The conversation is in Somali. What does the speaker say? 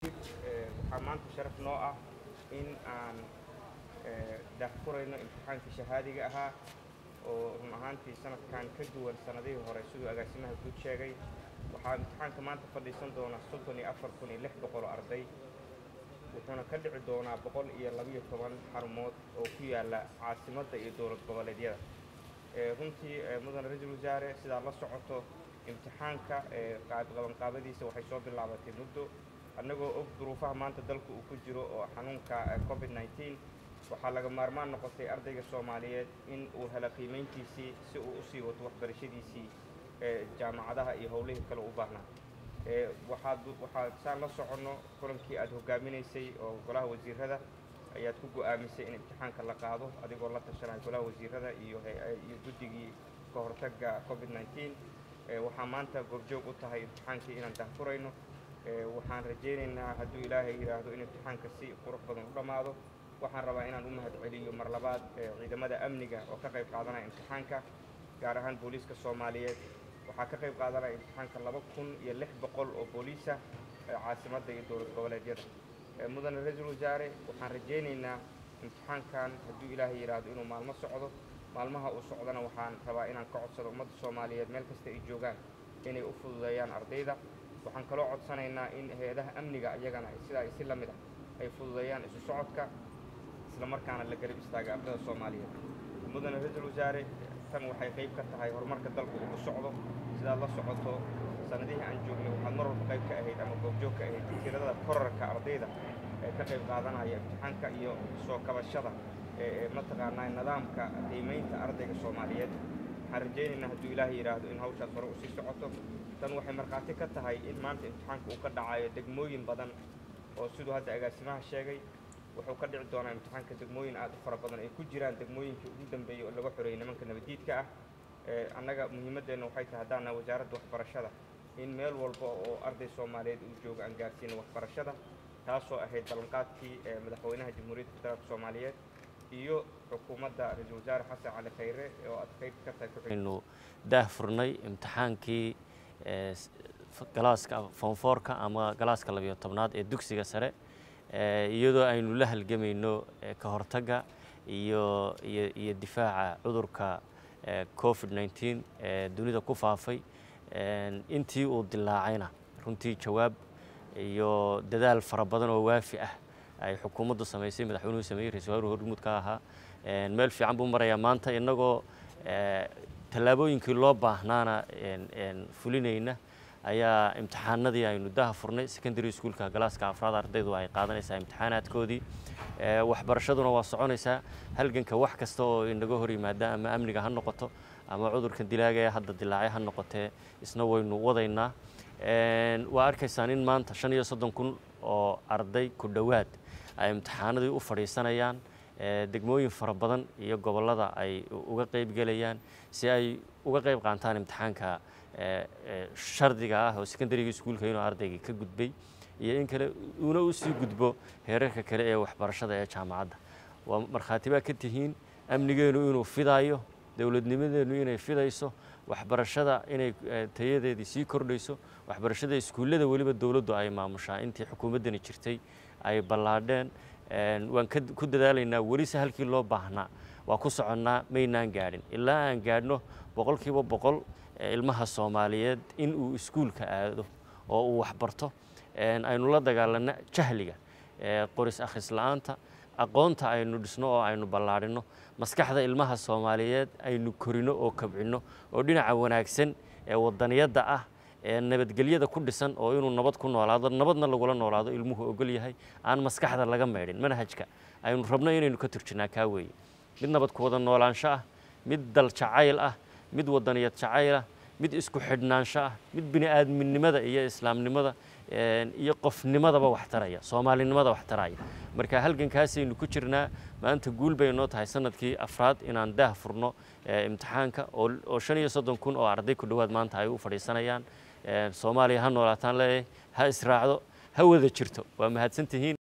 waxaa maanta sharaf noo ah in aan daahfurayno imtixaankii shahaadiga ahaa oo run ahaantii sanadkan ka duwan sanadihii hore siduu agaasimaha guud sheegay waxaa imtixaanka maanta fadhiisan doona soddon iyo afar kun iyo lix boqol oo arday wuxuuna ka dhici doonaa boqol iyo labiyo toban xarumood oo ku yaala caasimadda iyo dowlad goboleedyada runtii mudane ra-iisul wasaare sidaad la socoto imtixaanka qabanqaabadiisa waxay soo bilaabatay muddo annagoo og duruufaha maanta dalku uu ku jiro oo xanuunka covid nneteen waxaa laga maarmaan noqotay ardayga soomaaliyeed in uu helo qiimayntiisii si uu usii wato waxbarashadiisii jaamacadaha iyo howlihii kale u baahnaa waxaad waxaad saan la soconno kulankii aad hogaaminaysay oo golaha wasiirada ayaad ku go'aamisay in imtixaanka la qaado adigoo la tashanaya golaha wasiirada iyo iyo guddigii ka hortagga covid nneteen waxaa maanta goobjoog u tahay imtixaankii inaan daahfurayno waxaan rajaynaynaa hadduu ilaahay yidhaahdo in imtixaanka si qurux badan u dhammaado waxaan rabaa inaan u mahad celiyo mar labaad ciidamada amniga oo ka qayb qaadanaya imtixaanka gaar ahaan booliiska soomaaliyeed waxaa ka qayb qaadanaya imtixaanka laba kun iyo lix boqol oo booliisa caasimadda iyo dowlad goboleedyada mudane ra-iisul wasaare waxaan rajaynaynaa imtixaankan hadduu ilaahay yidhaahdo inuu maalmo socdo maalmaha uu socdana waxaan rabaa inaan ka codsado ummadda soomaaliyeed meel kasta ay joogaan inay u fududeeyaan ardayda waxaan kaloo codsanaynaa in hay-adaha amniga iyagana sidaa si la mid ah ay fududeeyaan isu socodka isla markaana la garab istaaga ardada soomaaliyeed mudane ra-iisul wasaare tan waxay qayb ka tahay horumarka dalku uu ku socdo sidaad la socoto sanadihii aan joognay waxaad mar walba qayb ka ahayd ama goobjoog ka ahayd tirada korarka ardayda ee ka qayb qaadanaya imtixaanka iyo soo kabashada ee mataqaanaa nidaamka qiimaynta ardayga soomaaliyeed waxaan rajaynaynaa hadduu ilaahay yidhaahdo in hawshaas hore usii socoto tan waxay markhaati ka tahay in maanta imtixaanka uu ka dhacayo degmooyin badan oo siduu hadda agaasimaha sheegay wuxuu ka dhici doonaa imtixaanka degmooyin aad u fara badan ay ku jiraan degmooyinkii ugu dambeeyey oo laga xoreeyey nimanka nabadiidka ah annaga muhiimaddeenna waxay tahay haddaana wasaaradda waxbarashada in meel walba oo arday soomaaliyeed uu joogo aan gaarsiino waxbarashada taasoo ahayd ballanqaadkii madaxweynaha jamhuuriyadda federaalka soomaaliyeed iyo xukuumadda ra-iisul wasaare xasan cali khayre oo aad qayb ka tahay aynu daah furnay imtixaankii galaaska foonfoorka ama galaaska labiyo tobnaad ee dugsiga sare iyadoo aynu la halgamayno ka hortagga iyo iyo iyo difaaca cudurka covid nneteen ee dunida ku faafay intii uu dilaacayna runtii jawaab iyo dadaal fara badan oo waafi ah ay xukuumaddu samaysay madaxweynuhu sameeyey ra-isul waaruhu hormuud ka ahaa meel fiican buu marayaa maanta innagoo tallaabooyinkii loo baahnaana fulinayna ayaa imtixaanadii aynu daha furnay secondary schoolka galaaska afraad ardaydu ay qaadanaysaa imtixaanaadkoodii waxbarashaduna waa soconaysaa halganka wax kasta oo inaga hor yimaada ama amniga ha noqoto ama cudurkan dilaaga ee hadda dilaacay ha noqotee isna waynu wadaynaa waa arkaysaan in maanta shan iyo soddon kun oo arday ku dhowaad ay imtixaanadii u fadhiisanayaan degmooyin fara badan iyo gobollada ay uga qeybgelayaan si ay uga qeyb qaataan imtixaanka shardiga ah oo secondaryga iskuulka inuu ardaygii ka gudbay iyo in kale uuna usii gudbo heerarka kale ee waxbarashada ee jaamacadda waa markhaati baa ka tihiin amnigeenu inuu fidaayo dowladnimadeennu inay fidayso waxbarashada inay tayadeedii sii kordhayso waxbarashada iskuullada weliba dowladdu ay maamushaa intii xukuumaddani jirtay ay ballaadheen waan ku dadaalaynaa welise halkii loo baahnaa waa ku soconnaa maynaan gaadhin ilaa aan gaadhno boqolkiiba boqol ilmaha soomaaliyeed in uu iskuulka aado oo uu waxbarto aynu la dagaalanno jahliga qoris akhris la-aanta aqoonta aynu dhisno oo aynu ballaadhinno maskaxda ilmaha soomaaliyeed aynu korino oo kabcinno oo dhinaca wanaagsan ee wadaniyadda ah ee nabadgelyada ku dhisan oo inuu nabad ku noolaado nabadna lagula noolaado ilmuhu ogol yahay aan maskaxda laga meydhin manhajka aynu rabno inaynu ka turjinnaa kaa weeye mid nabad ku wada noolaansho ah mid dal jacayl ah mid wadaniyad jacayl ah mid isku xidhnaansho ah mid bini aadminimada iyo islaamnimada iyo qofnimadaba wax taraya soomaalinimada wax taraya marka halgankaasaynu ku jirnaa maanta guul bay noo tahay sanadkii afraad inaan daah furno imtixaanka oo shan iyo soddon kun oo arday ku dhowaad maanta ay u fadhiisanayaan soomaaliya ha noolaataan leeyahay ha israacdo ha wada jirto waa mahadsantihiin